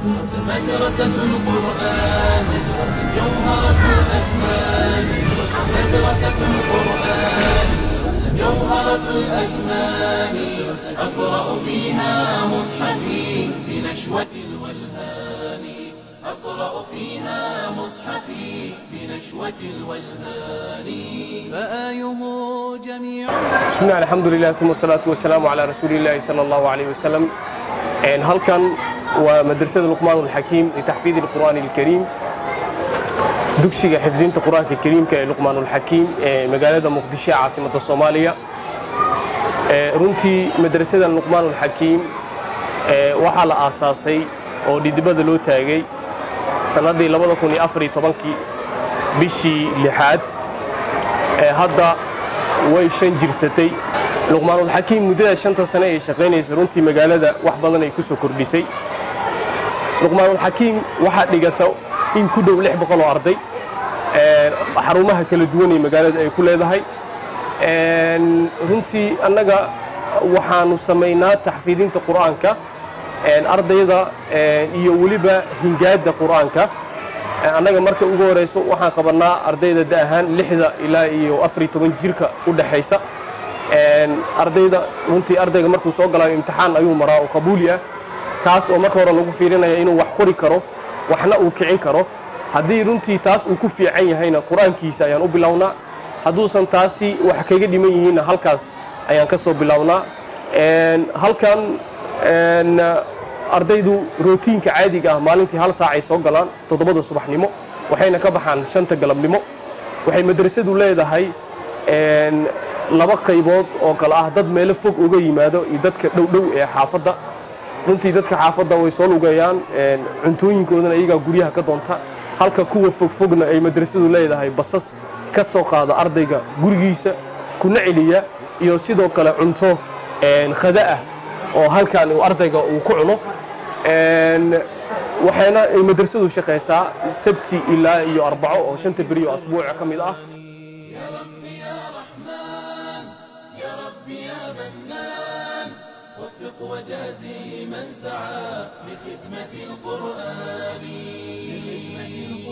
مدرسة القرآن جوهرة الأزمان مدرسة القرآن جوهرة الأزمان أقرأ فيها مصحفي بنشوة الولهان أقرأ فيها مصحفي بنشوة الولهان فآيه جميع بسم الله الحمد لله ثم الصلاة والسلام على رسول الله صلى الله عليه وسلم إن هلكن ومدرسة لقمان الحكيم لتحفيظ القرآن الكريم dugsiga xifdinta qur-aanka kariimka ee luqmaan ulxakiim ee magaalada muqdisho ee caasimadda soomaaliya runtii madrasadan luqmaan ulxakiim waxaa la aasaasay oo dhidibada loo taagay sannaddii kii bishii lixaad hadda way shan jirsatay luqmaanulxakiim muddada shanta sane ay shaqaynaysa runtii magaalada wax badan ay ku soo kordhisay luqmaanulxakiim waxaa dhigata in ku dhow lix boqol oo arday xarumaha kala duwan ee magaalada ay ku leedahay runtii annaga waxaanu samaynaa taxfiidinta qur'aanka ardayda iyo weliba hingaadda qur'aanka annaga marka ugu horeyso waxaan qabannaa ardayda da ahaan lixda ilaa iyo afariy toban jirka u dhexaysa ardayda runtii ardayga markuu soo galaayo imtixaan ayuu maraa oo qabuuli ah kaas oo marka hore lagu fiirinaya inuu wax qori karo waxna uu kicin karo haddii runtii taas uu ku fiican yahayna qur-aankiisa ayaan u bilownaa hadduusan taasi wax kaga dhiman yihiinna halkaas ayaan ka soo bilownaa halkan ardaydu rootiinka caadiga ah maalintii hal saacay soo galaan toddobada subaxnimo waxayna ka baxaan shanta galabnimo waxay madrasadu leedahay laba qaybood oo kale ah dad meelo fog uga yimaado iyo dadka dhowdhow ee xaafadda runtii dadka xaafadda way soo lugeeyaan cuntooyinkoodana iyagaa guryaha ka doonta halka kuwa fogfogna ay madrasadu leedahay basas ka soo qaada ardayga gurigiisa kuna celiya iyo sidoo kale cunto khada ah oo halkan uu ardayga uu ku cuno waxayna ay madrasadu shaqaysaa sabti ilaa iyo arbaco oo shanta beri oo asbuuca ka mid ah يا ربي يا رحمن يا ربي يا منان وفق وجازي من سعى لخدمة القرآن